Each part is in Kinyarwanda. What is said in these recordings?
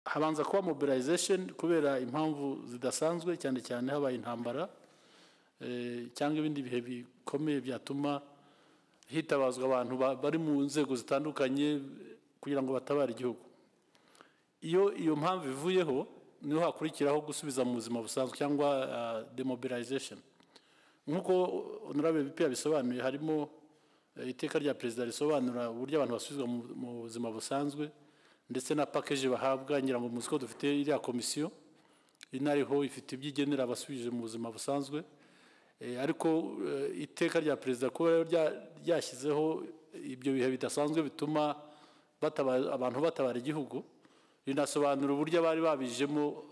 habanza kuba mobilization kubera impamvu zidasanzwe cyane cyane habaye intambara cyangwa ibindi bihe bikomeye byatuma hitabazwa abantu bari mu nzego zitandukanye kugira ngo batabare igihugu iyo iyo mpamvu ivuyeho niho hakurikiraho gusubiza mu buzima busanzwe cyangwa demobilization nk'uko honorable bp yabisobanuye harimo iteka rya perezida risobanura uburyo abantu basubizwa mu buzima busanzwe ndetse na pakeji bahabwa ngira ngo muzi ko dufite iriya komisiyo inariho ifite ibyo igenera abasubije mu buzima busanzwe ariko iteka rya perezida kuba ryashyizeho ibyo bihe bidasanzwe bituma abantu batabara igihugu rinasobanura uburyo abari babijemo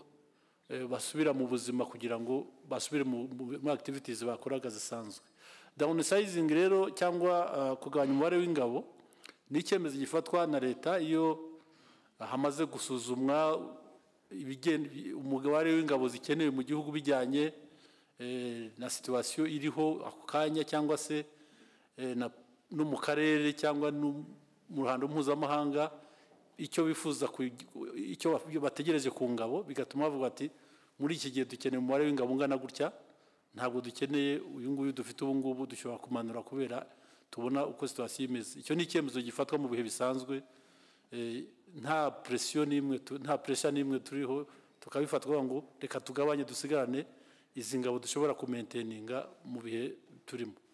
basubira mu buzima kugira ngo basubire muri activities bakoraga zisanzwe downsizing rero cyangwa kugabanya umubare w'ingabo ni icyemezo gifatwa na leta iyo hamaze gusuzumwa umubare w'ingabo zikenewe mu gihugu bijyanye na situwasiyo iriho ako kanya cyangwa se no mu karere cyangwa mu ruhando mpuzamahanga icyo bifuza icyo bategereje ku ngabo bigatuma bavuga ati muri iki gihe dukeneye umubare w'ingabo ungana gutya ntabwo dukeneye uyu nguyu dufite ubu ngubu dushobora kumanura kubera tubona uko situwasiyo imeze icyo ni icyemezo gifatwa mu bihe bisanzwe nta presiyo n'imwe nta presiyo n'imwe turiho tukabifatwa ngo reka tugabanye dusigarane izi ngabo dushobora kumenteninga mu bihe turimo